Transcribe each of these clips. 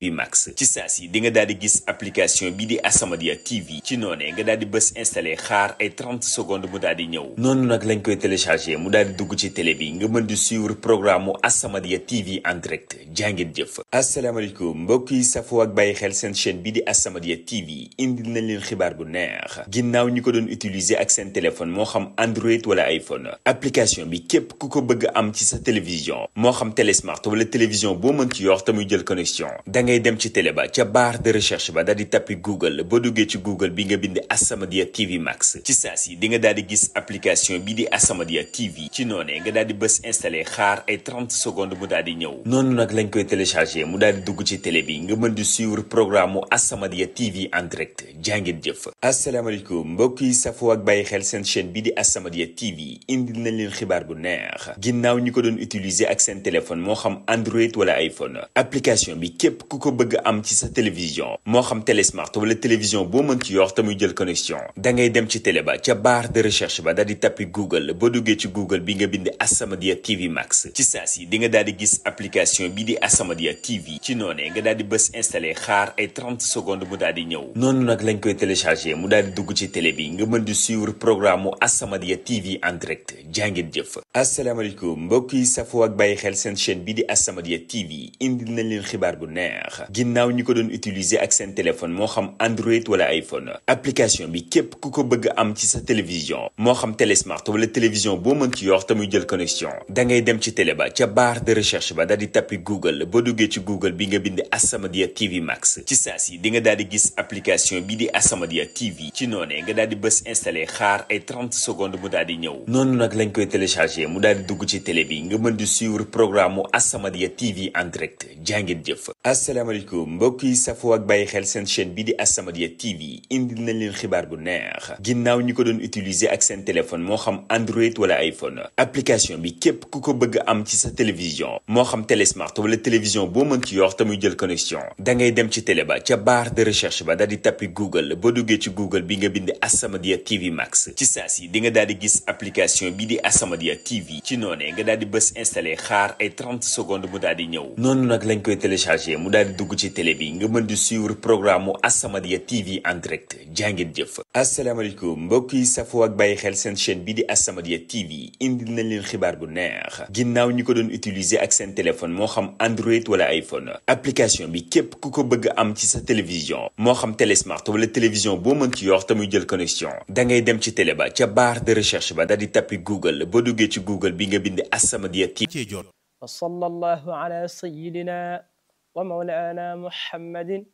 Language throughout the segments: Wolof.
bi max ci saa si di nga daal di gis application bi di As-Samadiyya TV ci noonee nga daal di bës installé xaar ay 30 secondes mu daal di ñëw noonu nag lañ koy téléchargé mu daal di dugg ci télé bi nga mën di suivre programme mu As-Samadiyya TV en direct jàngeen jëf asalaamaaleykum mbokk yi safoo ak bàyyi xel seen chaîne bi di As-Samadiyya TV indil nañ leen xibaar bu neex ginnaaw ñi ko doon utiliser ak seen téléphone moo xam Android wala iPhone application bi képp ku ko bëgg am ci sa télévision moo xam télésmart wala télévision boo mën ci yor te muy jël connexion da ngay dem ci télé ba ca barre de recherche ba daal di tappi Google boo duggee ci Google bi nga bind As-Samadiyya TV Max ci saa si di nga daal di gis application bi di As-Samadiyya TV ci noonee nga daal di bës installé xaar ay 30 secondes mu daal di ñëw noonu nag lañ koy téléchargé mu daal di dugg ci télé bi nga mën di suivre programme mu As-Samadiyya TV en direct jàngeen jëf asalaamaaleykum mbokk yi safoo ak bàyyi xel seen chaîne bi di As-Samadiyya TV indil nañ leen xibaar bu neex ginnaaw ñi ko doon utiliser ak seen téléphone moo xam Android wala iPhone application bi képp ku ko bëgg am ci sa télévision moo xam télésmart wala télévision boo mën ci yor te muy jël connexion da ngay dem ci télé ba ca barre de recherche ba daal di tappi Google boo duggee ci Google bi nga bind As-Samadiyya TV Max ci saa si di nga daal di gis application bi di As-Samadiyya TV ci noonee nga daal di bës installé xaar ay 30 secondes mu daal di ñëw noonu nag lañ koy téléchargé mu daal di dugg ci télé bi nga mën di suivre programme mu As-Samadiyya TV en direct jàngeen jëf asalaamaaleykum mbokk yi safoo ak bàyyi xel seen chaîne bi di As-Samadiyya TV indil nañ leen xibaar bu neex ginnaaw ñi ko doon utiliser ak seen téléphone moo xam Android wala iPhone application bi képp ku ko bëgg am ci sa télévision moo xam télésmart wala télévision boo mën ci yor te muy jël connexion da ngay dem ci télé ba ca barre de recherche ba daal di tappi Google boo duggee ci Google bi nga bind As-Samadiyya TV Max ci saa si di nga daal di gis application bi di As-Samadiyya TV ci noonee nga daal di bës installé xaar ay 30 secondes mu daal di ñëw noonu nag lañ koy téléchargé mu daal di dugg ci télé bi nga mën di suivre programme mu As-Samadiyya TV en direct jàngeen jëf asalaamaaleykum mbokk yi safoo ak bàyyi xel seen chaîne bi di As-Samadiyya TV indil nañ leen xibaar bu neex ginnaaw ñi ko doon utiliser ak seen téléphone moo xam Android wala iPhone application bi képp ku ko bëgg am ci sa télévision moo xam télésmart wala télévision boo mën ci yor te muy jël connexion da ngay dem ci télé ba ca barre de recherche ba daal di tappi Google boo duggee ci Google bi nga bind As-Samadiyya TV Max ci saa si di nga daal di gis application bi di As-Samadiyya TV ci noonee nga daal di bës installé xaar ay 30 secondes mu daal di ñëw noonu nag lañ koy téléchargé mu daal di dugg ci télé bi nga mën di suivre programme mu As-Samadiyya TV en direct jàngeen jëf asalaamaaleykum mbokk yi safoo ak bàyyi xel seen chaîne bi di As-Samadiyya TV indil nañ leen xibaar bu neex ginnaaw ñi ko doon utiliser ak seen téléphone moo xam Android wala iPhone application bi képp ku ko bëgg am ci sa télévision moo xam télésmart wala télévision boo mën ci yor te muy jël connexion da ngay dem ci télé ba ca barre de recherche ba daal di tappi Google boo duggee ci Google bi nga bind As-Samadiyya TV wa sallallahu ala sayyidina wa mawlana muhammadin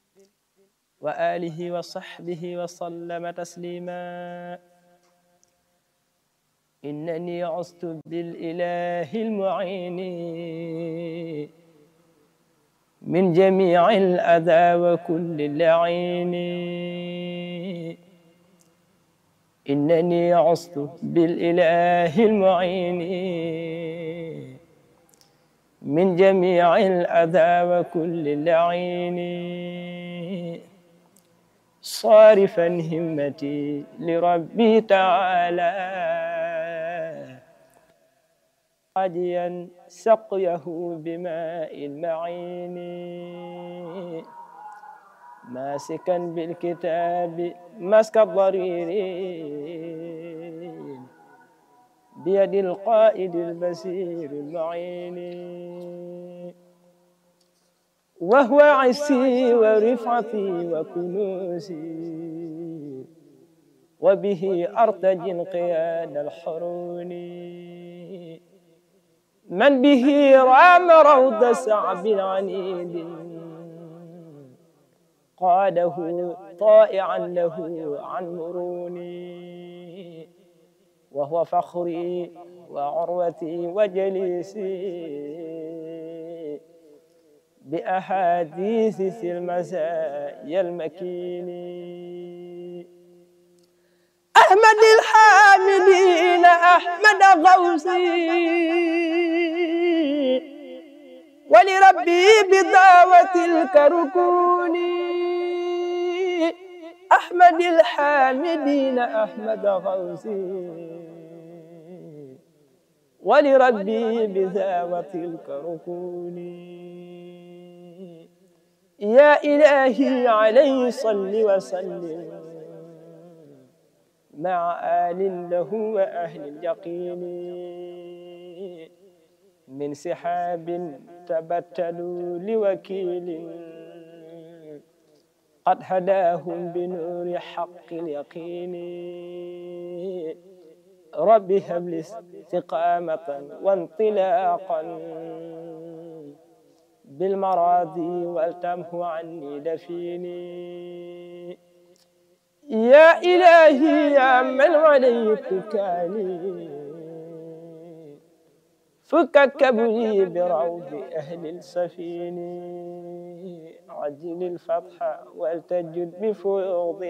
wa alihi wa sahbihi wa sallama taslima innani ustu bil ilahi al mu'ini min jami'i al adha wa kulli la'ini innani ustu bil ilahi al mu'ini من جميع الأذى وكل لعين صارفا همتي لربي تعالى عاديا سقيه بماء المعين ماسكا بالكتاب مسك الضرير بيد القائد البصير المعين وهو عسي ورفعتي وكنوزي وبه أرتجي انقياد الحرون من به رام روض سعب عنيد قاده طائعا له عن مروني وهو فخري وعروتي وجليسي بأحاديث المزايا المكين أحمد الحامدين أحمد غوثي ولربي بدعوة الكركون أحمد الحامدين أحمد غوثي ولربي بذاوة الكركون يا إلهي عليه صل وسلم مع آل له وأهل اليقين من سحاب تبتلوا لوكيل قد هداهم بنور حق اليقين رب هب لي استقامة وانطلاقا بالمراضي والتمه عني دفيني يا إلهي يا من عليك كالي فك كبري بروض أهل السفين عجل الفتح والتجد بفيوض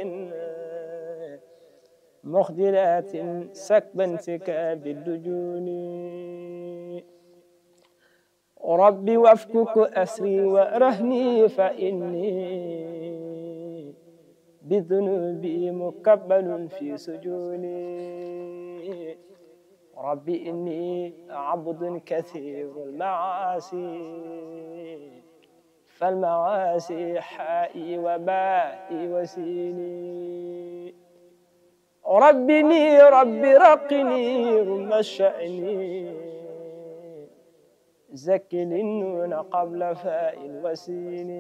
مخجلات سكبا سكاب الدجون ربي وافكك أسري ورهني فإني بذنوبي مكبل في سجوني ربي إني عبد كثير المعاصي فالمعاصي حائي وبائي وسيني ربني ربي رقني رم الشأن زكل النون قبل فاء الوسين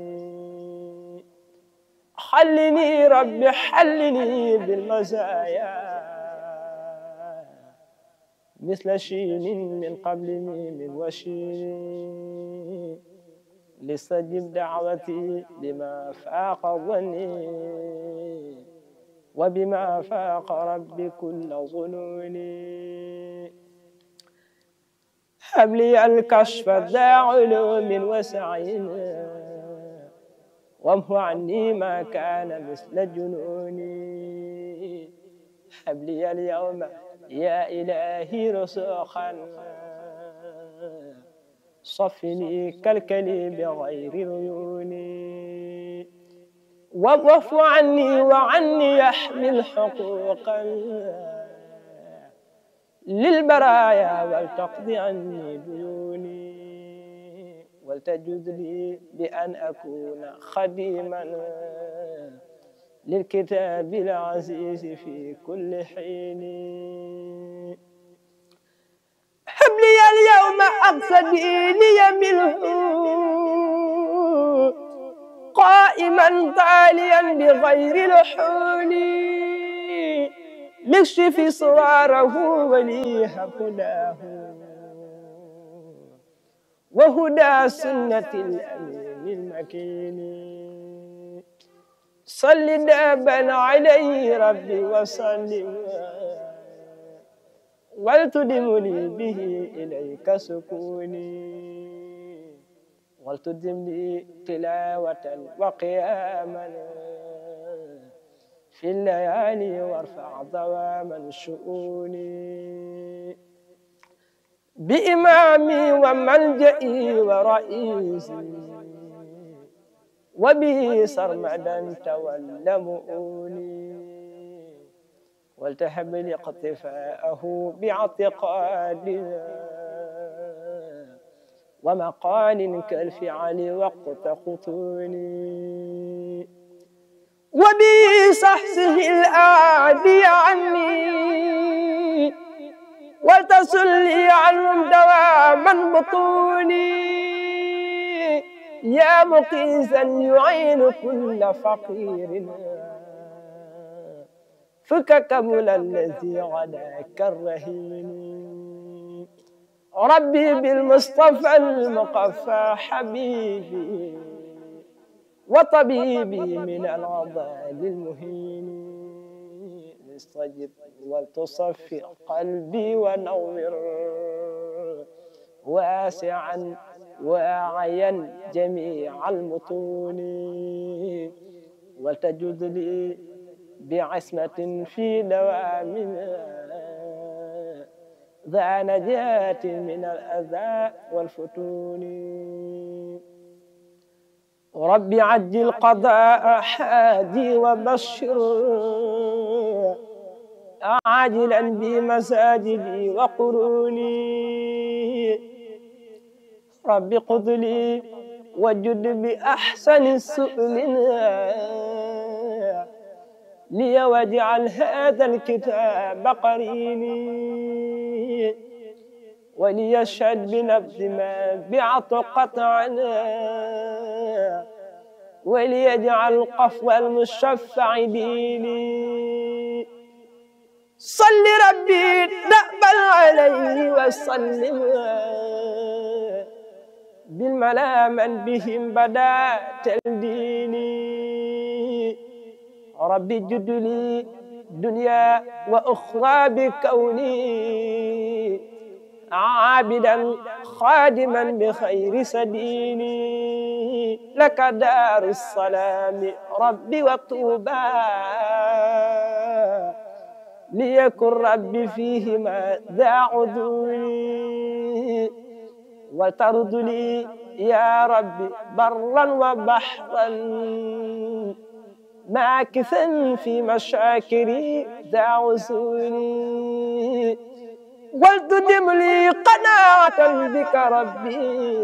حلني ربي حلني بالمزايا مثل شين من قبل ميم وشين لستجب دعوتي لما فاق ظني وبما فاق ربي كل ظنوني هب لي الكشف ذا علوم وسعي وامه عني ما كان مثل جنوني هب لي اليوم يا إلهي رسوخا صفني كالكلي بغير عيوني واعف عني وعني يحمل حقوقا للبرايا ولتقضي عني ديوني ولتجد لي بأن أكون خديما للكتاب العزيز في كل حين هب لي اليوم أقصى ديني منه قائما طاليا بغير لحون لكشف صواره وليهب هداه وهدى سنة الأمين المكين صل دابا عليه ربي وسلم ولتدم لي به إليك سكوني ولتدم لي تلاوة وقياما في الليالي وارفع ضوام الشؤون بإمامي وملجئي ورئيسي وبه سرمدا تولى مؤوني ولتهب لي اقتفاءه باعتقاد ومقال كالفعل وقت خطوني وبه صحصه الآدي عني ولتسلي عنهم دواما بطوني يا مقيسا يعين كل فقير فك كمل الذي غداك الرهين ربي بالمصطفى المقفى حبيبي وطبيبي من العضال المهين استجب ولتصفي قلبي ونور واسعا واعيا جميع المطون ولتجد لي بعصمة في دوامنا ذا نجاة من الأذى والفتون رب عجل قضاء حادي وبشر عاجلا بمساجدي وقروني رب قض لي وجد بأحسن سؤل لي واجعل هذا الكتاب قريني وليشهد بنبذ ما بعت قطعنا وليجعل قفو المشفع ديني صل ربي دأبا عليه وسلم بالملا من بهم بدا تلديني ربي جد لي دنيا وأخرى بكوني عابدا خادما بخير سديني لك دار السلام ربي وطوبى ليكن ربي فيهما ذا عذوري وترد لي يا ربي برا وبحرا ماكثا في مشاكري ذا عسولي ولتدم لي قناعة بك ربي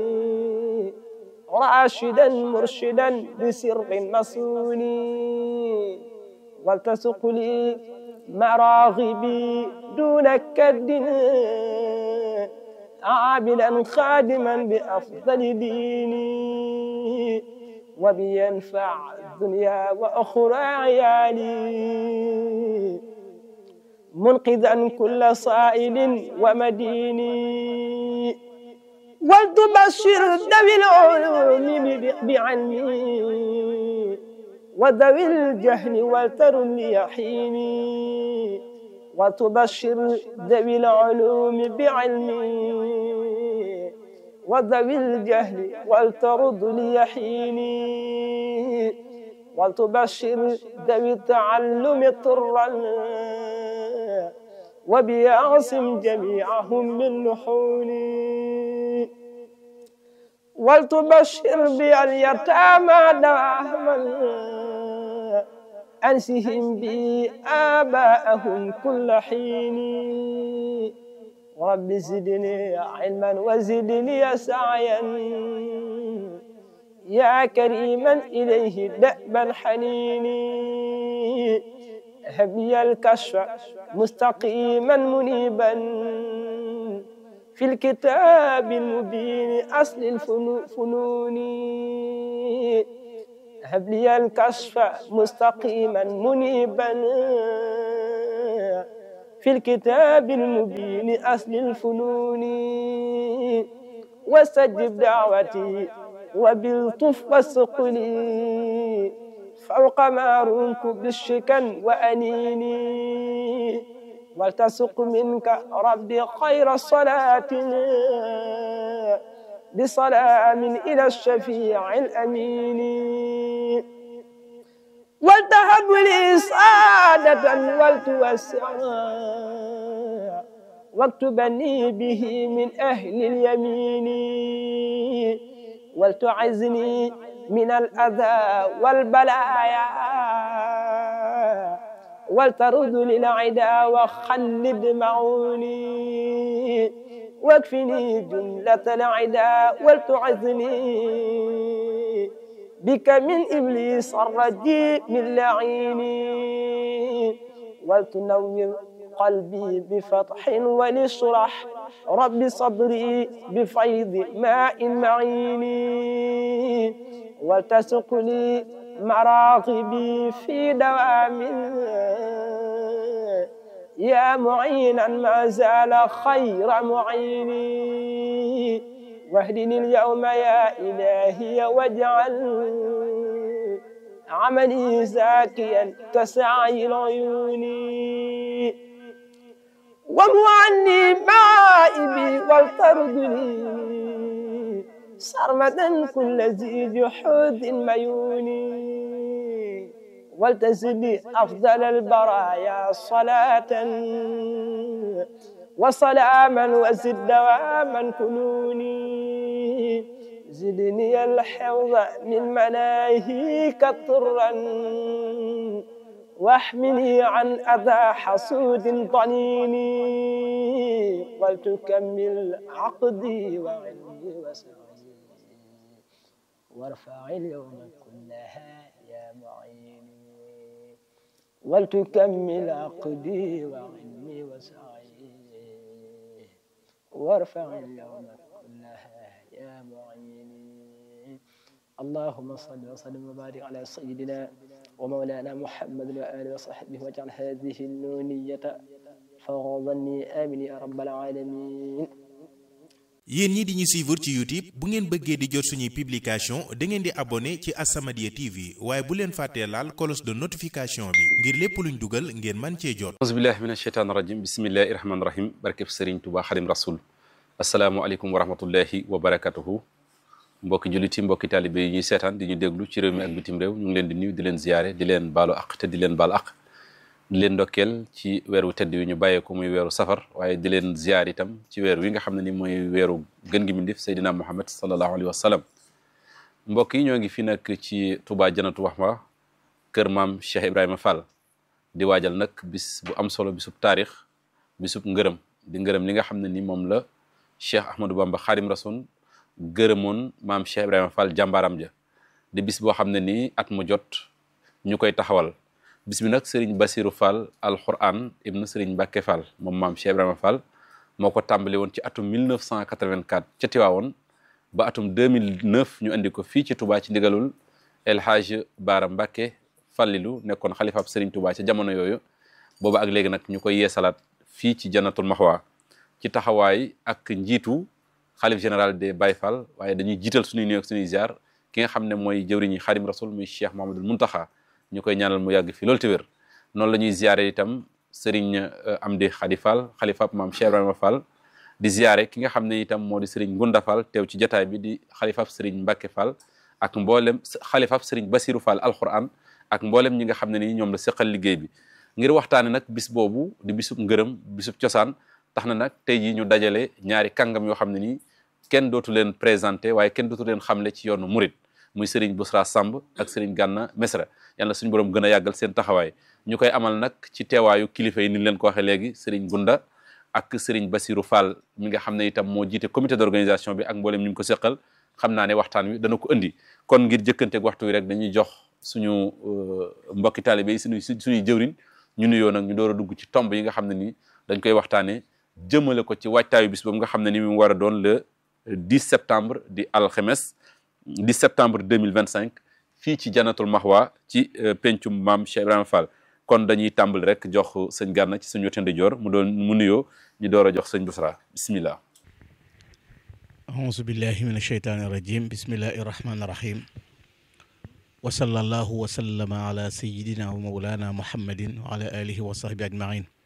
راشدا مرشدا بسر مسوني ولتسق لي مراغبي دون كد عابدا خادما بأفضل ديني وبينفع الدنيا وأخرى عيالي منقذا كل صائل ومديني ولتبشر ذوي العلوم بعلمي وذوي الجهل ولترن يحيني وتبشر ذوي العلوم بعلمي وذوي الجهل ولترد ليحيني ولتبشر ذوي التعلم طرا وبيعصم جميعهم من لحوني ولتبشر بي اليتامى دواما أنسهم بي آباءهم كل حين رب زدني علما وزدني سعيا يا كريما إليه دأبا حنيني هب لي الكشف مستقيما منيبا في الكتاب المبين أصل الفنون هب لي الكشف مستقيما منيبا في الكتاب المبين أصل الفنون واستجب دعوتي وبالطف وسقني فوق ما رمت بالشكن وأنيني ولتسق منك ربي خير الصلاة بسلام إلى الشفيع الأمين ولتهب لي سعادة ولتوسع واكتبني به من أهل اليمين ولتعزني من الأذى والبلايا ولترد للعدا وخلد معوني واكفني جملة العدا ولتعزني بك من إبليس الرجيم من لعيني ولتنور قلبي بفتح ولشرح رب صدري بفيض ماء معيني ولتسق لي مراغبي في دوام يا معينا ما زال خير معيني واهدني اليوم يا إلهي واجعل عملي زاكيا كسعي العيون وامو عني مائبي والتردني سرمدا كل ذي جحود ميوني ولتزدي أفضل البرايا صلاة وسلاما وزد دواما كنوني زدني الحفظ من مناهيك طرا واحمني عن أذى حسود ضنيني ولتكمل عقدي وعلمي وسعي وارفع اليوم كلها يا معيني ولتكمل عقدي وعلمي وسعي وارفع اليوم كلها يا معيني اللهم صل وسلم وبارك على سيدنا ومولانا محمد وآله وصحبه واجعل هذه النونية فوضني آمين يا رب العالمين yéen ñi di ñu suivre ci youtube bu ngeen bëggee di jot suñuy publication da ngeen di abonné ci As-Samadiyya TV waaye bu leen fàttee laal cloche de notification bi ngir lépp luñ dugal ngeen man cee jot auzubillahi min asheytaan rajim bismillahi rahmaani rahim barkeb sëriñ Tuubaa xadim rasul asalaamualeykum wa rahmatullahi wa barakatuhu mbokki julliti mbokki taalibe yi ñuy seetaan di ñu déglu ci réew mi ak bitim réew ñu ngi leen di nuyu di leen ziyaare di leen baalu aq te di leen baal aq di leen ndokkeel ci weeru tedd wi ñu bàyyee ko muy weeru safar waaye di leen ziyaar itam ci weer wi nga xam ne ni mooy weeru gën gi mindif Seydina Muhammad sallallahu alayhi wa sallam mbokk yi ñoo ngi fi nag ci Touba Janatu Mahwa kër maam Cheikh Ibrahima Fall di waajal nag bis bu am solo bisub taarix bisub ngërëm di ngërëm li nga xam ne ni moom la Cheikh Ahmadou Bamba Xaadim Rasul gërëmoon maam Cheikh Ibrahima Fall jàmbaaram ja di bis boo xam ne nii at mu jot ñu koy taxawal bis bi nag Serigne Bassirou Fall alquran ibnu Serigne Mbacke Fall moom maam Cheikh Ibrahima Fall moo ko tàmbali woon ci atum 1984 ca Tiwaawoon ba atum 2009 ñu andi ko fii ci Touba ci ndigalul El Hadj Baara Mbacke Fallilu nekkoon xalifaab Serigne Touba ca jamono yooyu booba ak léegi nag ñu koy yeesalaat fii ci Jannatul Mahwa ci taxawaay ak njiitu xalif général des Baye Fall waaye dañuy jiital suñuy nuyu ak suñuy ziar ki nga xam ne mooy jëwriñi Xaadim Rasul muy Cheikh Mouhamadoul Mountakha ñu koy ñaanal mu yàgg fi loolu te wér noonu la ñuy ziare itam Serigne Amdi Khady Fall xalifaab maam Cheikh Ibrahima Fall di ziare ki nga xam ne itam moo di Serigne Gunda Fall teew ci jotaay bi di xalifaab Serigne Mbacke Fall ak mboolem xalifaab Serigne Bassirou Fall alquran ak mboolem ñi nga xam ne ni ñoom la seqal liggéey bi ngir waxtaane nag bis boobu di bisub ngërëm bisub cosaan tax na nag tey jii ñu dajale ñaari kàngam yoo xam ne nii kenn dootu leen présenté waaye kenn dootu leen xamle ci yoonu murit muy Serigne Bousra Samb ak Serigne Ganna Mesra yàlla suñu borom gën a yàggal seen taxawaay ñu koy amal nag ci teewaayu kilifa yi ni leen ko waxee léegi Serigne Gunda ak Serigne Bassirou Fall mi nga xam ne itam moo jiite comité d'organisation bi ak mboolem ñu ngi ko seqal xam naa ne waxtaan wi dana ko indi kon ngir jëkkanteeg waxtu wi rek dañuy jox suñu mbokki taalibe yi suñuy suñuy jëwriñ ñu nuyoo nag ñu door a dugg ci tomb yi nga xam ne ni dañ koy waxtaanee jëmale ko ci waajtaayu bis boobu nga xam ne ni mu war a doon le 10 septembre di alxemes 10 septembre 2025 fii ci Jannatul Mahwa ci pencum maam Cheikh Ibrahima Fall kon dañuy tàmbali rek jox sëñ Gànna ci suñu wetu ndijoor mu doon mu nuyoo ñu door a jox sëñ Bousra bismillah auzu billahi min asheytaani irajim bismillahi irrahmani irrahim wa sallallahu wa sallama ala sayidina wa maulana muhammadin wa ala alihi wa sahbi ajmain